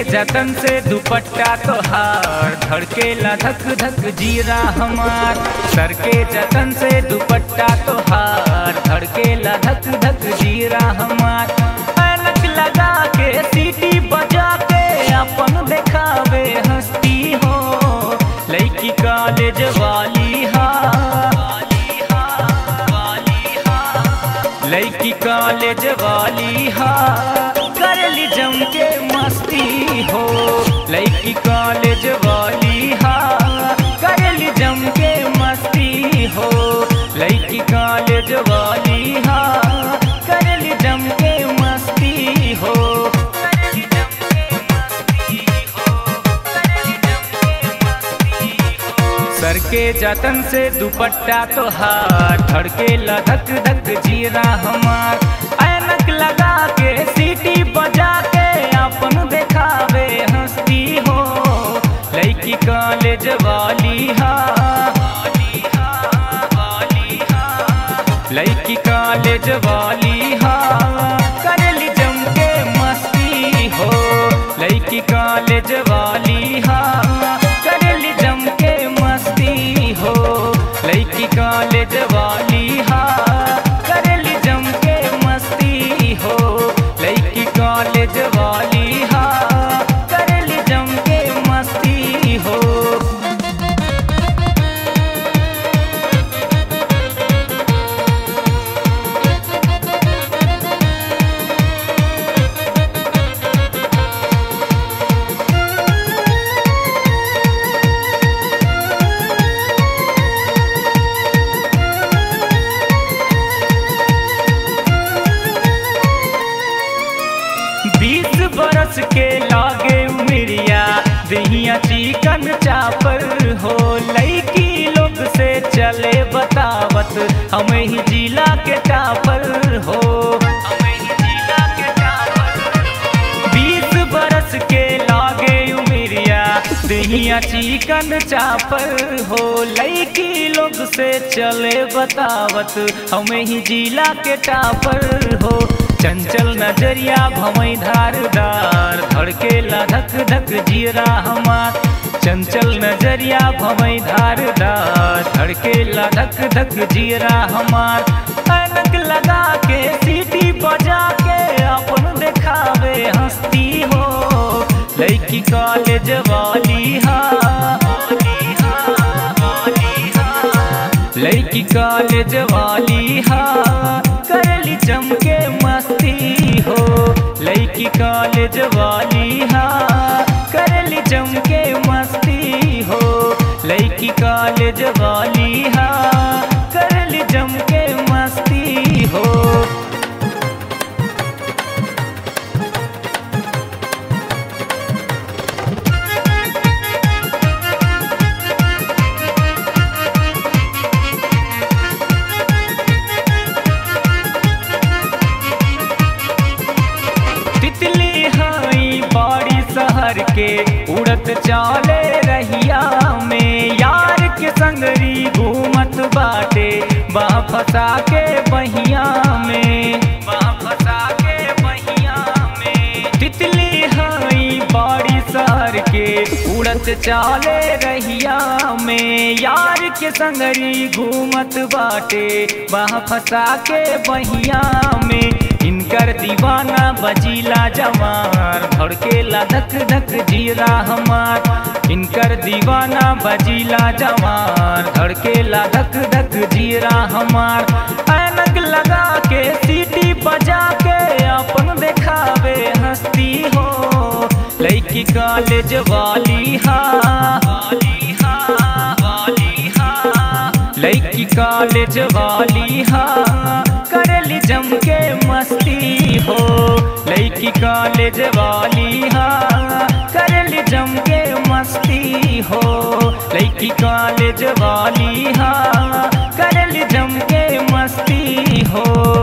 जतन से दुपट्टा तोहार धड़केला धक धक जीरा हमार सर के जतन से दुपट्टा तोहार धड़केला धक धक जीरा हमार ऐनक लगा के सीटी बजा के अपन देखावे हस्ती हो लड़की कॉलेज वाली हा लड़की कॉलेज वाली हा करली जम के मस्ती हो लड़की कॉलेज वाली हा करली जम के मस्ती हो लड़की कॉलेज वाली हा करली जम के मस्ती हो करली जम के मस्ती हो करली जम के मस्ती हो सर के जतन से दुपट्टा तोहार धड़के धक धक जीरा हमार ऐनक लगा के सीटी बजा के अपन देखावे हंसती हो लड़की कॉलेज वाली हा लड़की कॉलेज वाली हा करली जम के मस्ती हो लड़की कॉलेज वाली हा करली जम के मस्ती हो लड़की कॉलेज वाली हा करली जम के मस्ती हो लड़की कॉलेज वाली हा करली जम के मस्ती हो बीस बरस के लागे उमरिया दहिया चिकन चापर हो लड़की लोग से चले बतावत हमें ही जिला के टापर हो हमें ही जिला के टापर बीस बरस के लागे उमरिया दहिया चिकन चापर हो लड़की लोग से चले बतावत हमें ही जिला के टापर हो चंचल नजरिया भमई धारदार धड़केला धक धक जीरा हमार चंचल नजरिया भमई धारदार धड़केला धक धक जीरा हमार अनक लगा के सीटी बजा के अपन देखावे हंसती हो लड़की कॉलेज वाली हा लड़की कॉलेज वाली हा करली चमके मस्ती हो लड़की कॉलेज वाली हा करली चमके मस्ती हो लड़की कॉलेज वाली हा करली चमके मस्ती हो तितली हई बड़ी शहर के उड़त चाले रहिया में यार के संगरी घूमत बाटे बा फसा के बहिया में बा फसा के बहिया में तितली हई बड़ी शहर के उड़त चाले रहिया में यार के संगरी घूमत बाटे बा फसा के बहिया में इनकर दीवाना बजीला जवार धड़केला धक धक जीरा हमार इनकर दीवाना बजीला जवार धड़केला धक धक जीरा हमार ऐनक लगा के सीटी बजा के अपन देखावे हंसती हो लड़की कॉलेज वाली हा लड़की कॉलेज वाली हा करली जम के मस्ती हो लड़की कॉलेज वाली हा करली जम के मस्ती हो लड़की कॉलेज वाली हा करली जम के मस्ती हो